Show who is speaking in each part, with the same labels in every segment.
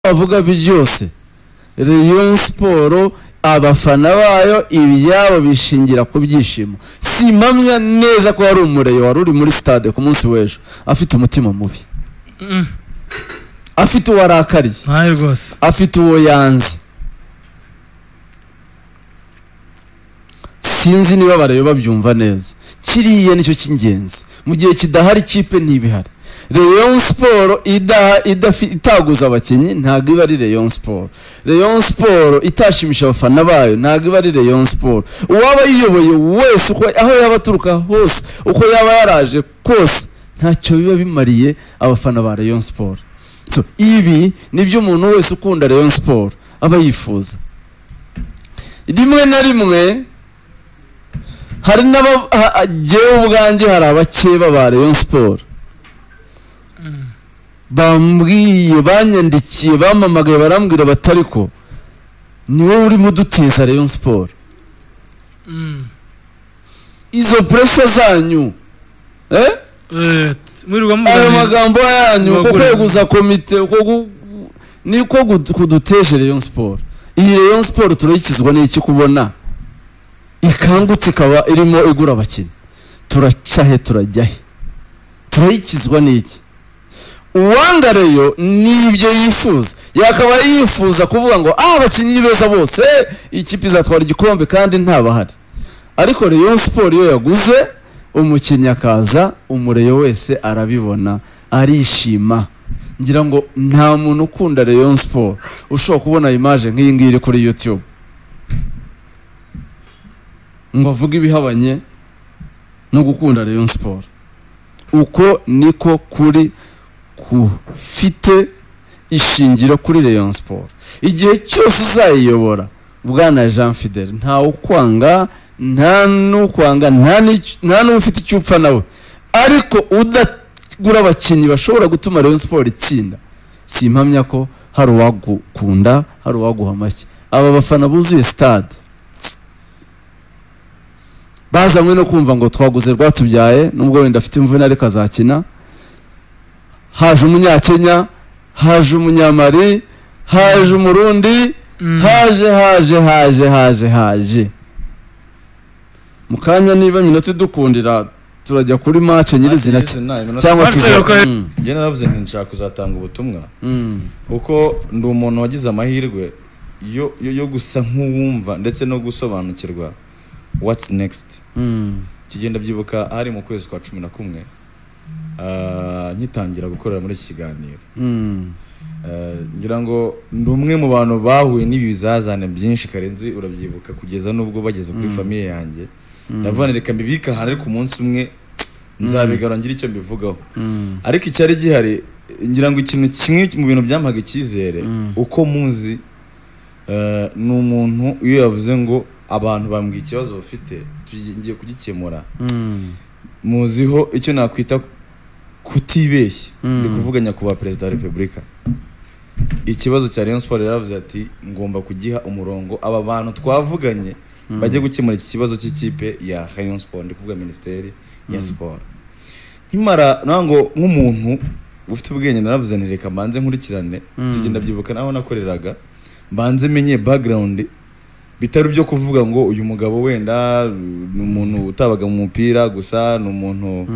Speaker 1: bavuga byose Rayon Sport abafana bayo ibyabo bishingira ku byishimo simamya neza ko hari umureyo wari uri muri stade ku munsi w'ejo afite umutima mubi afite uwarakariye
Speaker 2: ntayo rwose
Speaker 1: afite uwo yanze sinzi niba barayo babyumva neza kiriya nicyo cy'ingenzi mu gihe kidahari ikipe ntibihari Rayon siporo itaguza abakinnyi ntabwo iba ari Rayon siporo Rayon siporo itashimisha abafana bayo ntabwo iba ari Rayon siporo uwaba yiyoboye wese aho yaba aturuka hose uko yaba yaraje kose ntacyo biba bimariye abafana ba Rayon siporo ibi ni byo umuntu wese ukunda Rayon siporo aba yifuza rimwe na rimwe hari n'abagewe ubwanjye hari abakeba ba Rayon siporo bambwiye banyandikiye bamamagaye barambwira batari ko ni wowe urimo udutiza Rayon siporo izo puresha zanyu ayo magambo yanyu uko kweguza komite niko kuduteje Rayon siporo iyi Rayon siporo turayikizwa n'iki kubona ikangutse ikaba irimo igura abakinnyi turacahe turajyahe turayikizwa n'iki uwangareyo nibyo yifuza yakaba yifuza kuvuga ngo ah abakinnyi ni beza bose ikipe izatwara igikombe kandi ntabahari ariko Rayon siporo iyo yaguze umukinnyi akaza umureyo wese arabibona arishima ngira ngo nta muntu ukunda Rayon siporo ushobora kubona imaje nk'iyi ngiyi iri kuri yutube ngo avuge ibihabanye no gukunda Rayon siporo uko niko kuri kufite ishingiro kuri Rayon Sport igihe cyose uzayiyobora bwana Jean Fidel nta ukwanga nta n'ukwanga nta n'ufite icyo upfa nawe ariko udagura abakinnyi bashobora gutuma Rayon Sport itsinda si impamya ko hari uwagukunda hari uwaguha amashyi aba bafana buzuye stade bazanywe no kumva ngo twaguze rwatubyaye nubwo wenda afite imvune ariko azakina haje umunyakenya haje umunyamari haje umurundi haje haje haje haje haje mu kanya niba minota idukundira turajya kuri mace nyirizina cyangwa
Speaker 3: njye naravuze nti nshaka kuzatanga ubutumwa kuko ndi umuntu wagize amahirwe yo gusa nk'uwumva ndetse no gusobanukirwa watsi nekisiti kigenda byibuka ari mu kwezi kwa cumi na kumwe ngitangira gukorera muri iki kiganiro ngira ngo ni umwe mu bantu bahuye n'ibizazane byinshi karenzi urabyibuka kugeza n'ubwo bageze kuri famiye yanjye ndavuga reka mbibike ahantu ariko umunsi umwe nzabigarura ngire icyo mbivugaho ariko icyari gihari ngira ngo ikintu kimwe mu bintu byampaga icyizere uko muzi ni umuntu iyo yavuze ngo abantu bambwiye ikibazo bafite tugiye kugikemura muziho icyo nakwita kutibeshya ndi kuvuga nyakubahwa perezida wa repubulika ikibazo cya Rayon Sport yaravuze ati ngomba kugiha umurongo aba bantu twavuganye bajye gukemura iki kibazo cy'ikipe ya Rayon Sport ndi kuvuga minisiteri ya siporo nkimara nango nk'umuntu ufite ubwenge naravuze nti reka mbanze nkurikirane tugenda byibuka naho nakoreraga mbanze menye background bitari byo kuvuga ngo uyu mugabo wenda ni umuntu utabaga mu mupira gusa ni umuntu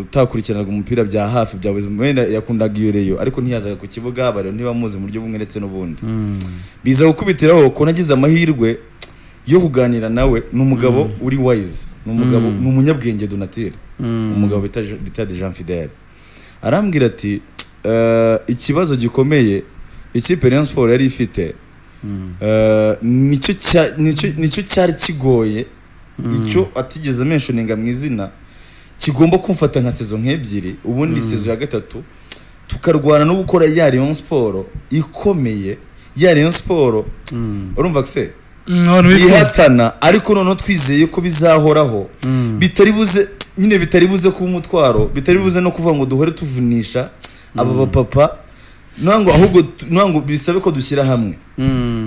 Speaker 3: utakurikiranaga umupira bya hafi bya buri wenda yakundaga iyo reyo ariko ntiyazaga ku kibuga bari ntibamuzi mu buryo bumwe ndetse n'ubundi biza gukubitiraho ko nagize amahirwe yo kuganira nawe ni umugabo uri wayizi ni umugabo ni umunyabwenge donatire umugabo bita jean fidel arambwira ati ikibazo gikomeye ikipe Rayon siporo yari ifite nicyo cyari kigoye icyo atigeze amenshoninga mu izina kigomba kumfata nka sezo nk'ebyiri ubundi sezo ya gatatu tukarwana no gukora ya Rayon siporo ikomeye ya Rayon siporo urumva se ihatana ariko noneho twizeye ko bizahoraho bitari buze nyine bitari buze kuba umutwaro bitari buze no kuvuga ngo duhore tuvunisha aba bapapa ntabwo ahubwo ntabwo bisabe ko dushyira hamwe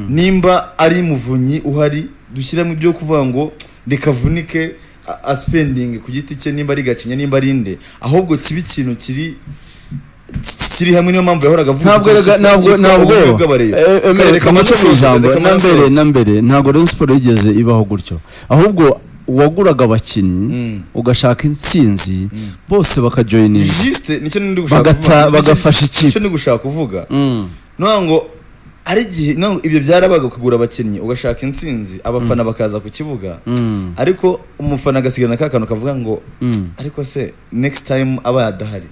Speaker 3: nimba ari muvunyi uhari dushyiramo ibyo kuvuga ngo rikavunike asipendingi ku giti cye nimba ari gacinya nimba ari inde ahubwo kiba ikintu kiri kiri hamwe niyo mpamvu yahoraga avuga
Speaker 1: ntabwo
Speaker 3: icyitwa-
Speaker 1: rega ntabwo
Speaker 3: cyitwa
Speaker 1: ntabwo
Speaker 3: ububi bw'abareba.
Speaker 1: Eh, eh,
Speaker 3: Kare, reka
Speaker 1: reka muce mu
Speaker 3: musoze,
Speaker 1: ijambo
Speaker 3: reka
Speaker 1: na mbere
Speaker 3: musoze.
Speaker 1: na mbere ntabwo Rayon Sport yigeze ibaho gutyo ahubwo uwaguraga abakinnyi
Speaker 3: Mm.
Speaker 1: ugashaka intsinzi bose bakajoyininga
Speaker 3: Juste nicyo ndi gushaka
Speaker 1: Bagata-
Speaker 3: kuvuga. Nicyo-
Speaker 1: bagafasha ikipe.
Speaker 3: nicyo ndi gushaka kuvuga ntabwo ngo ari igihe ntabwo ibyo byarabaga kugura abakinnyi ugashaka intsinzi abafana bakaza ku kibuga ariko umufana agasigana ka kantu kavuga ngo
Speaker 1: Mm.
Speaker 3: ariko se next time aba yadahari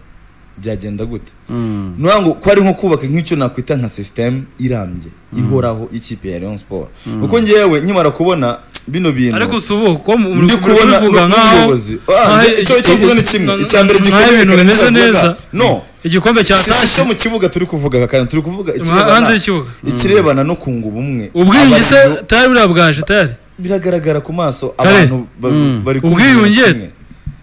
Speaker 3: byagenda gute ntabwo ngo ko ari nko kubaka nk'icyo nakwita nka sisiteme irambye ihoraho y'ikipe ya Rayon Sport kuko ngewe nkimara kubona bino bintu
Speaker 2: ariko si ubu kuko mu-
Speaker 3: ndi
Speaker 2: muri-
Speaker 3: kubona
Speaker 2: bivuga nk'aho-
Speaker 3: n'umuyobozi
Speaker 2: nk'aho
Speaker 3: icyo icyo mvuga ni kimwe
Speaker 2: nk'aho
Speaker 3: icya mbere gikomeye
Speaker 2: ibintu
Speaker 3: kandi
Speaker 2: bimeze
Speaker 3: tuvuga,
Speaker 2: neza
Speaker 3: no
Speaker 2: igikombe cya
Speaker 3: si icyo mu kibuga turi kuvuga aka kantu turi kuvuga ikirebana-
Speaker 2: hanze y'ikibuga
Speaker 3: ikirebana no kunga ubumwe
Speaker 2: ubwiyunge se
Speaker 3: Abantu-
Speaker 2: tayari buriya bwaje tayari
Speaker 3: biragaragara ku maso
Speaker 2: Kare.
Speaker 3: abantu ba-
Speaker 1: Mm.
Speaker 3: bari kumwe
Speaker 2: Ubwiyunge
Speaker 3: kimwe.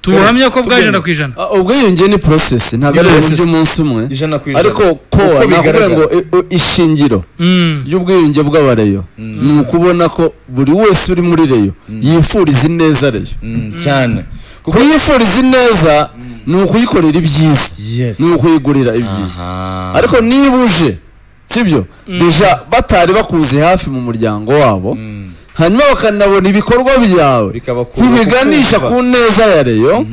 Speaker 2: tubuhamya ko
Speaker 3: Tugende.
Speaker 2: bwajenda ku ijana
Speaker 1: ubwiyunge ni porosesi ntabwo ari ibintu
Speaker 3: Process.
Speaker 1: by'umunsi umwe
Speaker 3: ijana ku ijana
Speaker 1: ariko kowa
Speaker 3: Uko
Speaker 1: nakubwira
Speaker 3: bigaragara.
Speaker 1: ngo i- i- ishingiro
Speaker 2: Mm.
Speaker 1: ry'ubwiyunge bw'abareyo ni ukubona ko buri wese uri muri reyo yifuriza ineza reyo
Speaker 3: Mm, cyane kuko
Speaker 1: kuyifuriza ineza ni ukuyikorera ibyiza
Speaker 3: yes
Speaker 1: ni ukuyigurira ibyiza
Speaker 3: Aha.
Speaker 1: ariko niba uje sibyo deja batari bakuzi hafi mu muryango wabo
Speaker 3: Mm.
Speaker 1: hanyuma bakanabona ibikorwa byawe
Speaker 3: Bikabakura
Speaker 1: ntibiganisha ku
Speaker 3: kukumva.
Speaker 1: neza ya reyo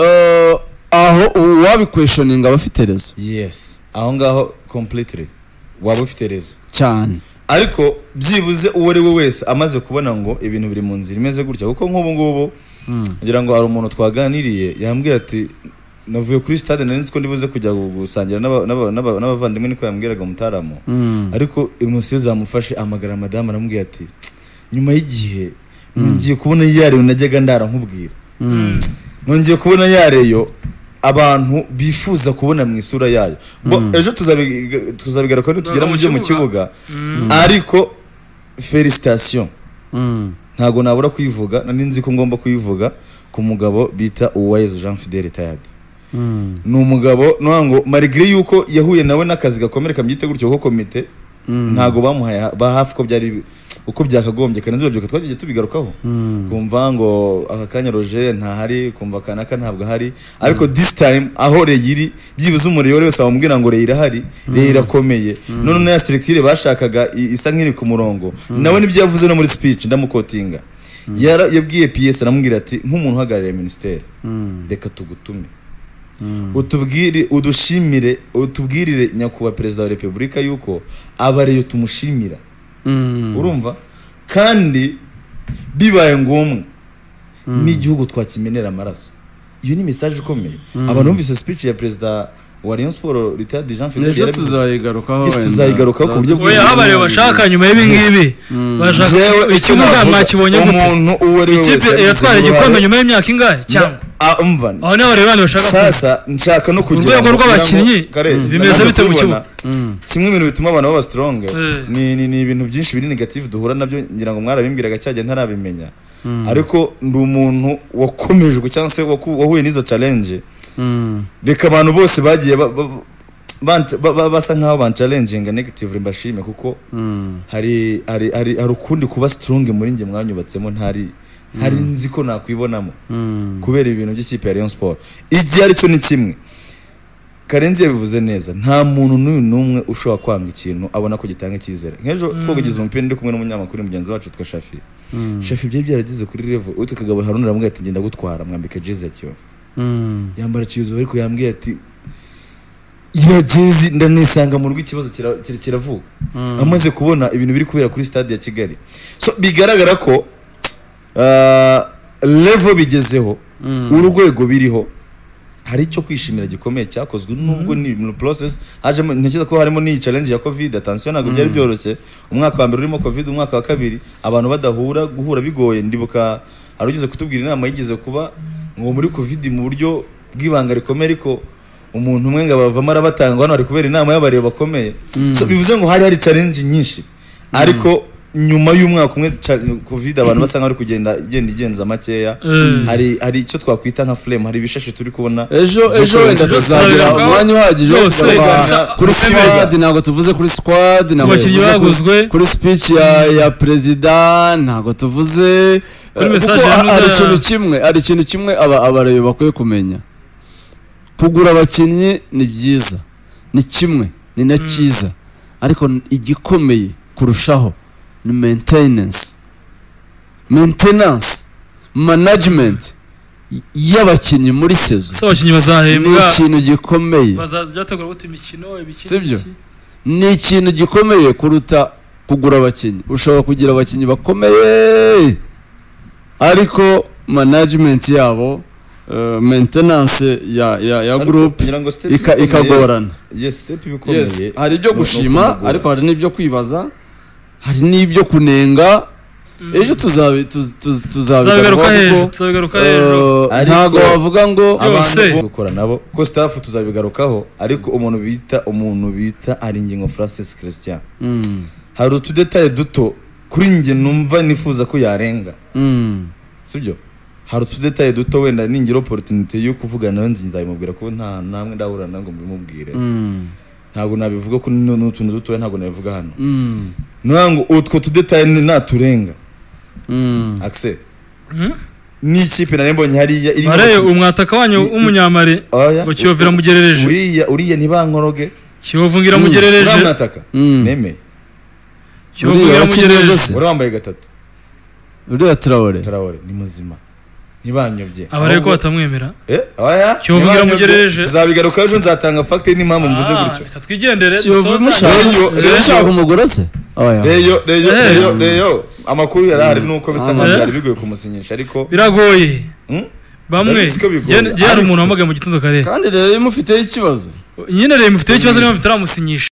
Speaker 1: eh, aho uwabikweshoninga aba afite rezo
Speaker 3: yes aho ngaho completely waba ufite rezo
Speaker 1: cyane
Speaker 3: ariko byibuze uwo ari we wese amaze kubona ngo ibintu biri mu nzira imeze gutya kuko nk'ubu ngubu ngira ngo hari umuntu twaganiriye yambwiye ati navuye kuri sitade nari nzi ko ndibuze kujya gusangira n'aba- n'aba- n'aba- n'abavandimwe niko yambwiraga umutaramu ariko uyu munsi iyo zamufashe amagara madamu aramubwira ati nyuma y'igihe ngiye kubona yareyo najyaga ndara nkubwira nongeye kubona yareyo abantu bifuza kubona mu isura yayo Bo, ejo tuzabiga- tuzabigarukaho nitugera mu byo mu kibuga ariko felicitation
Speaker 1: Mm.
Speaker 3: ntabwo nabura kuyivuga nari nzi ko ngomba kuyivuga ku mugabo bita uwayezu jean fidele tayadi
Speaker 1: Mm.
Speaker 3: ni umugabo nuha ngo marigire yuko yahuye nawe n'akazi gakomere kamwite gutyo ko komite ntabwo bamuhaye ha- ba hafi ko byari uko byakagombye kandi urubyiruko twagiye tubigarukaho kumva ngo aka kanya roger ntahari kumva kanaka ntabwo ahari ariko this time aho reye iri byibuze umuriro wese wamubwira ngo reye irahari reye irakomeye none na ya selectire bashakaga i- isa nk'iri ku murongo nawe nibyo yavuze no muri speech ndamukotinga Yara- yabwiye PS aramubwira ati nk'umuntu uhagarariye minisiteri reka tugutume utubwire udushimire utubwirire nyakubahwa perezida wa repubulika yuko abariyo tumushimira
Speaker 1: Mm.
Speaker 3: urumva kandi bibaye ngombwa n'igihugu twakimenera amaraso iyo ni mesaje ikomeye abantu bumvise speech ya perezida wa Rayon Sport retired Jean Philippe
Speaker 1: ejo
Speaker 3: Yarabivuze.
Speaker 1: tuzayigarukaho
Speaker 3: Yes,
Speaker 1: wenda.
Speaker 3: tuzayigarukaho ku buryo
Speaker 2: oya aho abareba bashaka nyuma y'ibi ngibi bashaka
Speaker 3: Jewe icyo
Speaker 2: ikibuga
Speaker 3: navuga,
Speaker 2: mwakibonye gute
Speaker 3: umuntu uwo ari we wese
Speaker 2: ikipe
Speaker 3: yabigize
Speaker 2: iratwara igikombe
Speaker 3: uruhare-
Speaker 2: nyuma y'imyaka ingahe cyangwa
Speaker 3: Ah, umva
Speaker 2: aho niho abareba bandi bashaka kuza
Speaker 3: sasa nshaka no kugira
Speaker 2: rwego
Speaker 3: ngo-
Speaker 2: rw'abakinnyi,
Speaker 3: Kare,
Speaker 2: mm.
Speaker 3: nanga
Speaker 2: bimeze bite mu
Speaker 3: kubibona.
Speaker 2: kibuga?
Speaker 3: kimwe mu bintu bituma abantu baba strong
Speaker 2: Eh.
Speaker 3: ni ni- ni ibintu byinshi biri negative duhura nabyo ngira ngo mwarabimbwiraga cyagiye ntarabimenya ariko ndi umuntu wakomejwe cyangwa se waku- wahuye n'izo challenge
Speaker 1: Mm.
Speaker 3: reka abantu bose bagiye ba- ba- bant- ba- ba- basa nkaho bancalenjinga negative mbashime kuko hari hari hari hari ukundi kuba strong muri njye mwanyubatsemo ntari ntari nzi ko nakwibonamo kubera ibintu by'ikipe ya Rayon Sport igihe aricyo ni kimwe Karenzi yabivuze neza nta muntu n'uyu n'umwe ushobora kwanga ikintu abona ko gitanga icyizere nk'ejo twagize umupira ndi kumwe n'umunyamakuru mugenzi wacu witwa Shafi Shafi byari byarageze kuri level uyu tukagabo Haruna aramubwira ati ngenda gutwara mwambika jezi ya Kiyovu
Speaker 1: Mm.
Speaker 3: yambara ikiyozo ariko yambwiye ati iragezi ndanisanga mu rugo ikibazo kira- kira- kiravuka amaze kubona ibintu biri kubera kuri stade ya kigali so bigaragara ko ah, level bigezeho urwego biriho hari icyo kwishimira gikomeye cyakozwe nubwo ni mu process hajemo ntekereza ko harimo n'iyi challenge ya covid attention ntabwo byari byoroshye umwaka wa mbere urimo covid umwaka wa kabiri abantu badahura guhura bigoye ndibuka hari ugeze kutubwira inama yigeze kuba ngo muri covid mu buryo bw'ibanga rikomeye ariko umuntu umwe ngo abavamo arabatanga hano hari kubera inama y'abareba bakomeye so bivuze ngo hari hari challenge nyinshi ariko nyuma y'umwaka umwe cha- covid abantu basa nk'abari kugenda igenda igenza makeya
Speaker 2: Mm.
Speaker 3: hari hari icyo twakwita nka flame hari ibishashi turi kubona
Speaker 1: ejo ejo wenda tuzagira
Speaker 2: Ejo tuzabigarukaho.
Speaker 1: umwanya uhagije wo
Speaker 2: Yose,
Speaker 1: kugarura
Speaker 3: gusa-
Speaker 1: kuri
Speaker 2: gusa-
Speaker 1: squad ntabwo tuvuze kuri squad ntabwo
Speaker 2: Abakinnyi
Speaker 1: tuvuze kuri-
Speaker 2: baguzwe.
Speaker 1: kuri speech ya ya perezida ntabwo tuvuze
Speaker 2: Kuri
Speaker 1: eh,
Speaker 2: message
Speaker 1: kuko ha-
Speaker 2: yanoza-
Speaker 1: hari ikintu kimwe hari ikintu kimwe aba abareyo bakwiye kumenya kugura abakinnyi ni byiza ni kimwe ni na cyiza ariko n- igikomeye kurushaho ni maintenance maintenance management y- y'abakinnyi muri sezo
Speaker 2: se abakinnyi
Speaker 1: ni
Speaker 2: bazahembwa
Speaker 1: ikintu gikomeye
Speaker 2: bazajya bategura gute imikino ibiki
Speaker 1: Si byo?
Speaker 2: n'ibiki?
Speaker 1: ni ikintu gikomeye kuruta kugura abakinnyi ushobora kugira abakinnyi bakomeye ariko management yabo eh, maintenance ya ya, ya group ika- ikagorana
Speaker 3: yes step ibikomeye
Speaker 1: yes hari ibyo
Speaker 3: no- no
Speaker 1: gushima
Speaker 3: kumugora.
Speaker 1: ariko hari n'ibyo kwibaza hari n'ibyo kunenga
Speaker 2: Mm.
Speaker 1: ejo tuzabi- tuz- tuz-
Speaker 2: tuzabigaruka
Speaker 1: tuzabigarukaho
Speaker 2: hejuru
Speaker 1: kuko
Speaker 2: tuzabigaruka hejuru
Speaker 1: eh,
Speaker 3: Ariko-
Speaker 1: ntago wavuga ngo
Speaker 3: abantu
Speaker 2: Yose.
Speaker 3: bo gukora nabo ko staff tuzabigarukaho ariko umuntu bita umuntu bita ari ingingo Francis Christian
Speaker 1: Mm,
Speaker 3: hari utudetaye duto kuri njye numva nifuza ko yarenga
Speaker 1: mm,
Speaker 3: sibyo hari utudetaye duto wenda ningira opportunity yo kuvugana nawe nzi- nzabimubwira ko nta namwe ndahura nawe ngo mbimubwire
Speaker 1: mm,
Speaker 3: ntabwo nabivuga ko ni ni utuntu dutoya ntabwo nabivuga hano
Speaker 1: mm,
Speaker 3: niyo ngo utwo tudetaye ni- naturenga
Speaker 1: mm.
Speaker 3: akise n'ikipe nari mbonye hariya irimo
Speaker 2: bareye
Speaker 3: abakinnyi-
Speaker 2: umwataka wanyu
Speaker 3: i- i-
Speaker 2: w'umunyamare
Speaker 3: Oya,
Speaker 2: ngo kiyovu iramugerereje
Speaker 3: uriya uriya ntibankoroge
Speaker 2: kiyovu ngo
Speaker 1: Mm,
Speaker 2: iramugerereje
Speaker 3: uramwataka
Speaker 1: Mm.
Speaker 3: nemeye
Speaker 2: kiyovu ngo
Speaker 1: Uriya wakinnye
Speaker 2: iramugerereje
Speaker 1: rwose.
Speaker 3: uri wambaye gatatu
Speaker 1: uriya turawore
Speaker 3: tarawore ni muzima ntibanyobye
Speaker 2: abareye ko
Speaker 3: Ahubwo-
Speaker 2: batamwemera
Speaker 3: Eh, oya
Speaker 2: Kiyovu
Speaker 3: ntibanyobye.
Speaker 2: iramugerereje.
Speaker 3: tuzabigarukaho ejo nzatanga fagitire n'impamvu mvuze
Speaker 2: Ah,
Speaker 3: gutyo
Speaker 2: reka twigendere
Speaker 1: kiyovu
Speaker 2: dusoze.
Speaker 3: Reyo-
Speaker 1: mushaka
Speaker 3: Reyo-
Speaker 1: mushaka umugore se oya
Speaker 3: reyo reyo
Speaker 2: Eh.
Speaker 3: reyo reyo amakuru yari ahari nuko bisa nkaho
Speaker 2: Eh.
Speaker 3: byari bigoye kumusinyisha ariko
Speaker 2: biragoye
Speaker 3: Hmm?
Speaker 2: bamwe
Speaker 3: Ndabizi ko bigoye.
Speaker 2: njye njye hari
Speaker 3: Ariko-
Speaker 2: umuntu wahamagaye mu gitondo kare
Speaker 1: kandi rero iyo mufiteho ikibazo
Speaker 2: nyine rero mufiteho ikibazo niba mufite aramusinyisha